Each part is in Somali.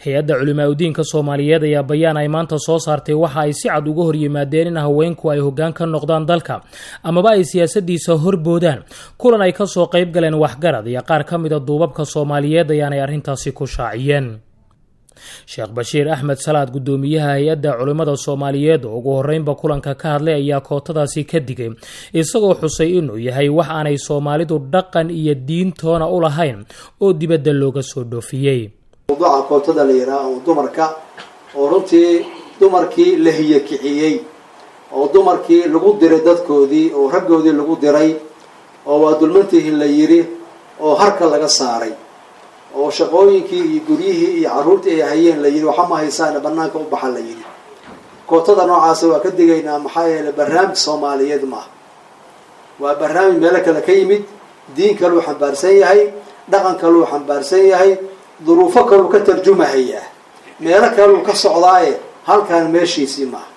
hay-adda culimaa udiinka soomaaliyeed ayaa bayaan ay maanta soo saartay waxa ay si cad uga hor yimaadeen in haweenku ay hoggaan ka noqdaan dalka amaba ay siyaasadiisa horboodaan kulan ay kasoo qayb galeen waxgarad iyo qaar ka mida duubabka soomaaliyeed ayaanay arrintaasi ku shaaciyeen sheekh bashiir axmed salaad guddoomiyaha hay-adda culimmada soomaaliyeed oo ugu horreynba kulanka ka hadlay ayaa kootadaasi ka digay isagoo xusay inuu yahay wax aanay soomaalidu dhaqan iyo diintoona u lahayn oo dibadda looga soo dhoofiyey mawduuca kootada la yidhaah oo dumarka oo runtii dumarkii la hiyakiciyey oo dumarkii lagu diray dadkoodii oo raggoodii lagu diray oo waa dulmantihin la yidhi oo harka laga saaray oo shaqooyinkii iyo guryihii iyo carruurtii ay hayeen la yidhi waxa ma haysaane banaanka u baxa la yidhi kootada noocaasa waa ka digaynaa maxaa yeeley barnaamij soomaaliyeed maaha waa barnaamij meelo kale ka yimid diin kaluu xambaarsan yahay dhaqan kaluu xambaarsan yahay duruufo kaluu ka tarjumahayaa meelo kaluu ka socdaaye halkaan meeshiisii maaha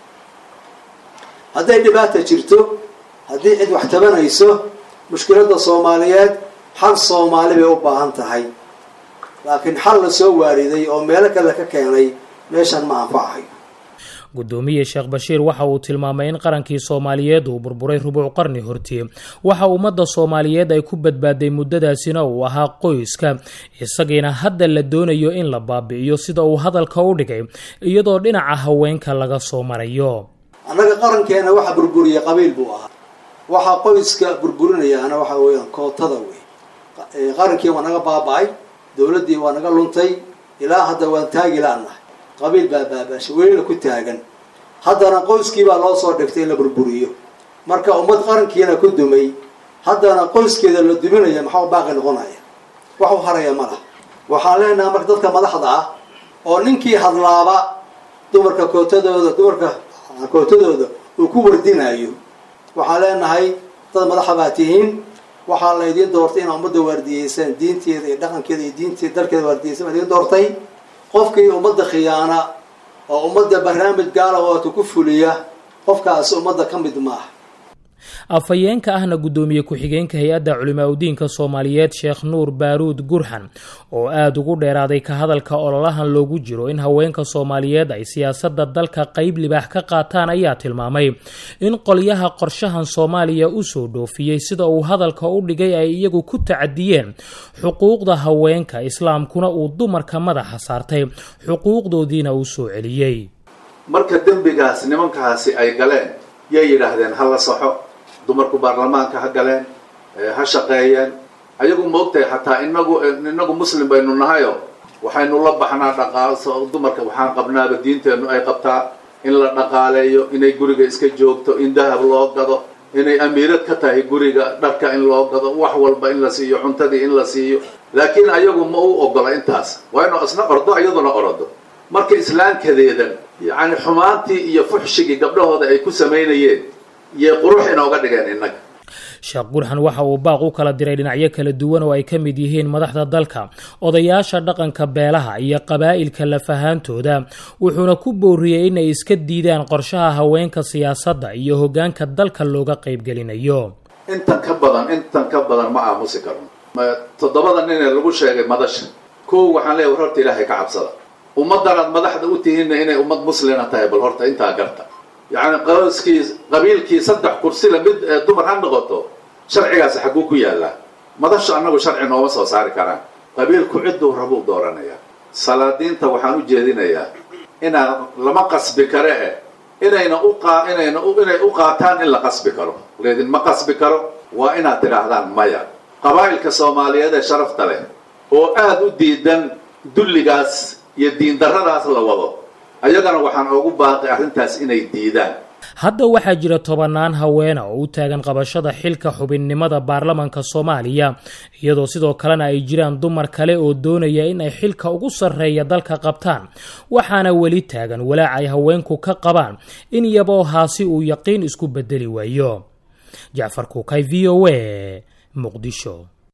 hadday dhibaata jirto haddii cid wax tabanayso mushkiladda soomaaliyeed xal soomaali bay u baahan tahay laakiin xal la soo waariday oo meelo kale ka keenay meeshan ma anfacahay guddoomiye sheekh bashiir waxa uu tilmaamay in qarankii soomaaliyeed uu burburay rubuc qarni hortii waxa ummadda soomaaliyeed ay ku badbaaday muddadaasina uu ahaa qoyska isagiina hadda la doonayo in la baabi'iyo sida uu hadalka u dhigay iyadoo dhinaca haweenka laga soo marayo annaga qarankeena waxa burburiyay qabiil buu ahaa waxaa qoyska burburinayaana waxa weeyaan kootada wey qarankii waa naga baaba-ay dowladdii waa naga luntay ilaa hadda waan taagi la-nahay qabiil baa baabaashay welina ku taagan haddana qoyskiibaa loo soo dhigtay in la burburiyo marka ummad qarankiina ku dumay haddana qoyskeeda la duminaya maxaa baaqi noqonaya wax u haraya ma lah waxaan leenahay marka dadka madaxda ah oo ninkii hadlaaba dumarka kootadooda dumarka kootadooda uu ku wardinayo waxaan leenahay dad madaxa baa tihiin waxaa laydiin doortay inaa ummadda waardiyeysaan diinteeda iyo dhaqankeeda iyo diinteeda dalkeeda waardiyeysan baa idiin doortay qofkii ummadda khiyaana oo ummadda barnaamij gaala oota ku fuliya qofkaasi ummadda ka mid maaha afhayeenka ahna guddoomiye ku-xigeenka hay-adda culimaa udiinka soomaaliyeed sheekh nuur baaruud gurxan oo aada ugu dheeraaday ka hadalka ololahan loogu jiro in haweenka soomaaliyeed ay siyaasadda dalka qeyb libaax ka qaataan ayaa tilmaamay in qolyaha qorshahan soomaaliya usoo dhoofiyey sida uu hadalka u dhigay ay iyagu ku tacadiyeen xuquuqda haweenka islaamkuna uu dumarka madaxa saartay xuquuqdoodiina uu soo celiyey marka dembigaas nimankaasi ay galeen yay yidhaahdeen ha la saxo dumarku baarlamaanka ha galeen ha shaqeeyeen ayagu maogtahay xataa inagu inagu muslim baynu nahayo waxaynu la baxnaa dhaqaal dumarka waxaan qabnaaba diinteennu ay qabtaa in la dhaqaaleeyo inay guriga iska joogto in dahab loo gado inay amiirad ka tahay guriga dharka in loo gado wax walba in la siiyo cuntadii in la siiyo laakiin ayagu ma u ogola intaas waa inu isna ordo iyaduna orodo marka islaamkadeedan yacni xumaantii iyo fuxshigii gabdhahooda ay ku samaynayeen iyo qurux inooga dhigeen innaga sheekh gurxan waxa uu baaq u kala diray dhinacyo kala duwan oo ay ka mid yihiin madaxda dalka odayaasha dhaqanka beelaha iyo qabaa'ilka lafahaantooda wuxuuna ku booriyey inay iska diidaan qorshaha haweenka siyaasadda iyo hoggaanka dalka looga qaybgelinayo intan ka badan intan ka badan ma aamusi karno toddobada nin ee lagu sheegay madasha kow waxaan leeyahay war horta ilaahay ka cabsada ummaddan aad madaxda u tihiinna inay ummad muslina tahay bal horta intaa garta yacni qoyskii qabiilkii saddex kursila mid dumar ha noqoto sharcigaasi xagguu ku yaallaa madashu annagu sharci nooma soo saari karaan qabiilku cidduu rabuu dooranayaa salaadiinta waxaan u jeedinayaa inaan lama qasbi kare eh inayna uqaa inayna inay u qaataan in la qasbi karo leedin ma qasbi karo waa inaad tidhaahdaan maya qabaa'ilka soomaaliyeed ee sharafta leh oo aada u diidan dulligaas iyo diindarradaas la wado ayagana waxaan ugu baaqay arrintaas inay diidaan hadda waxaa jira tobannaan haweena oo u taagan qabashada xilka xubinnimada baarlamanka soomaaliya iyadoo sidoo kalena ay jiraan dumar kale oo doonaya in ay xilka ugu sarreeya dalka qabtaan waxaana weli taagan walaac ay haweenku ka qabaan in yaboo haasi uu yaqiin isku bedeli waayo jacfar kuukay v o a muqdisho